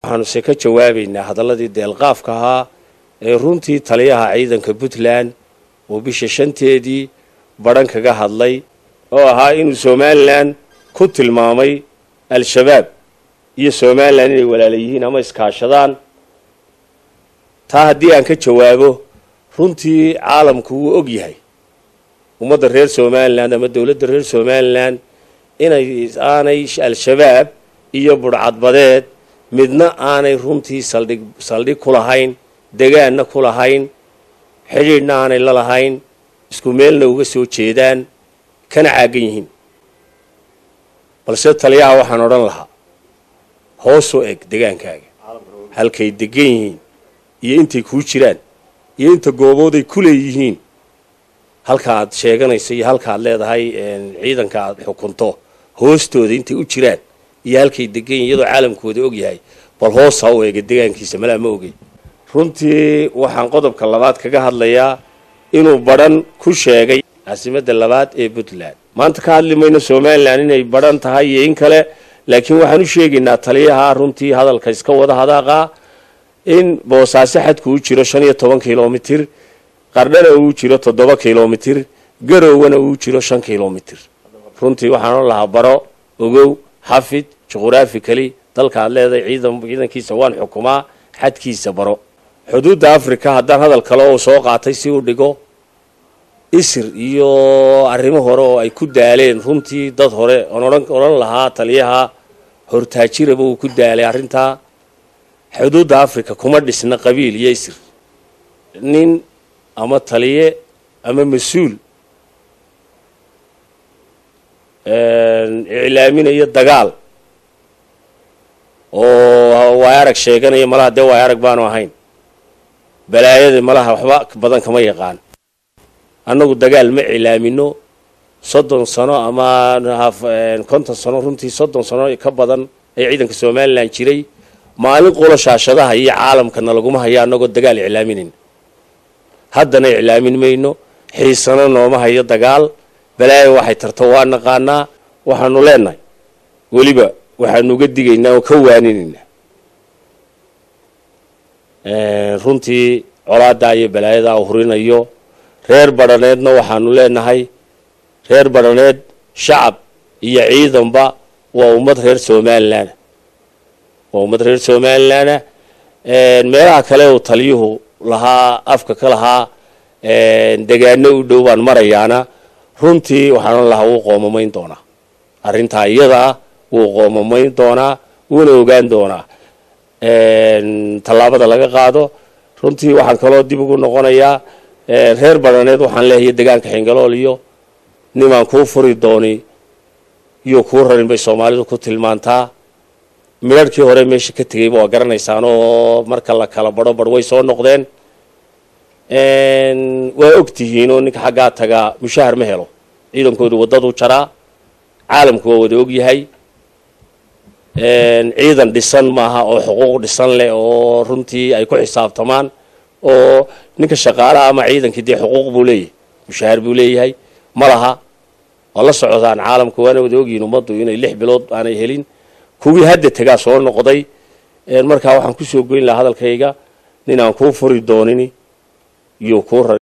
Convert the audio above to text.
waxaanuse ka jawaabaynaa hadalladii deelqaafka ahaa ee runtii taliyaha ciidanka puntland oo bisha shanteedii badhan kaga hadlay oo ahaa inuu somalilan ku tilmaamay al-shabaab iyo somalilan inay walaala yihiin ama iskaashadaan taa haddii aan ka jawaabo runtii caalamku wuu og yahay ummadda reer somalilan ama dowladda reer somalilan inay aanay al-shabaab iyo budhcadbadeed midna aanay runtii saldhig saldhig ku lahayn degaanna ku lahayn xidhiidhna aanay la lahayn isku meelna uga soo jeedaan kana caagan yihiin balse taliyaha waxaan odhan lahaa hoosoo eg degaankaaga halkay degan yihiin iyo intay kuu jiraan iyo inta goobooday ku leeyihiin halka aad sheeganayso iyo halka aad leedahay ciidanka aad xukunto hoostooda intay u jiraan iyo halkay degan yihin iyadoo caalamkooda og yahay bal hoos ha u eega degaankiisa malaa ma ogey runtii waxaan qodobka labaad kaga hadlayaa inuu badhan ku sheegay caasimadda labaad ee puntland maanta ka hadli mayno somalilan inay badhan tahay iyo in kale laakiin waxaan u sheegaynaa taliyaha runtii hadalka iska wada hadaaqa in boosaaso xadku u jiro shan iyo toban kilomitir qardhana uu jiro toddoba kilomitir garowna uu jiro shan kilomitir runtii waxaan o lahaa baro ogow xafid juquraafi kali dalka aad leedahay ciidan ciidankiisa waan xukumaa xadkiisa baro xuduudda africa haddaan hadal kale oo soo qaatay si u dhigo isir iyo arrimo hore oo ay ku daaleen runtii dad hore oon odhan odhan lahaa taliyaha hortaajiraba uu ku daalay arrintaa xuduudda africa kuma dhisna qabiil iyo isir nin ama taliye ama mas-uul iclaaminayo dagaal oo waay arag sheeganaya malaha dee waay arag baanu ahayn balaayada malaha waxba badan kama yaqaan annagu dagaal ma iclaamino soddon sano ama konton sano runtii soddon sano ka badan ee ciidanka somalilan jiray maalin qolo shaashadaha iyo caalamkana laguma hayo annagoo dagaal iclaaminayn haddana iclaamin mayno xiisano nooma hayo dagaal balaayo waxay tarto waa naqaanaa waxaanu leenahay weliba waxaanu uga digaynaa oo ka waaninaynaa runtii colaadaa iyo balaayadaa u hurinayo reer badhaneedna waxaanu leenahay reer badhaneed shacab iyo ciidanba waa ummad reer somalilan waa ummad reer somalilanna meelaha kale uu taliyuhu lahaa afka ka lahaa degaano u dhow baan marayaana runtii waxaan lahaa wuu qoomamayn doonaa arrintaa iyadaa wuu qoomamayn doonaa wuuna ogaan doonaa tallaabada laga qaado runtii waxaan kaloo dib ugu noqonayaa reer badhaneed waxaan leeyahay degaanka xingalool iyo nimaan kuu furi dooni iyo kuu rarin bay soomaalidu ku tilmaantaa midharhkii hore meesha ka tegayba waa garanaysaan oo marka la kala badho badh way soo noqdeen waa og tihiin oo ninka xaggaa tagaa mushahar ma helo ciidankoodu waddaduu jaraa caalamku waa wada og yahay ciidan dhisan maaha oo xuquuq dhisan leh oo runtii ay ku xisaabtamaan oo ninka shaqaalaha ama ciidankii dee xuquuq buu leeyahay mushahar buu leeyahay ma laha waa la socdaan caalamku waana wada ogyihiin ummaddu inay lix bilood aanay helin kuwii hadda tegaa soo noqday markaa waxaan kusoo goyn lahaa hadalkayga nin aan kuu furi doonin iyo kuu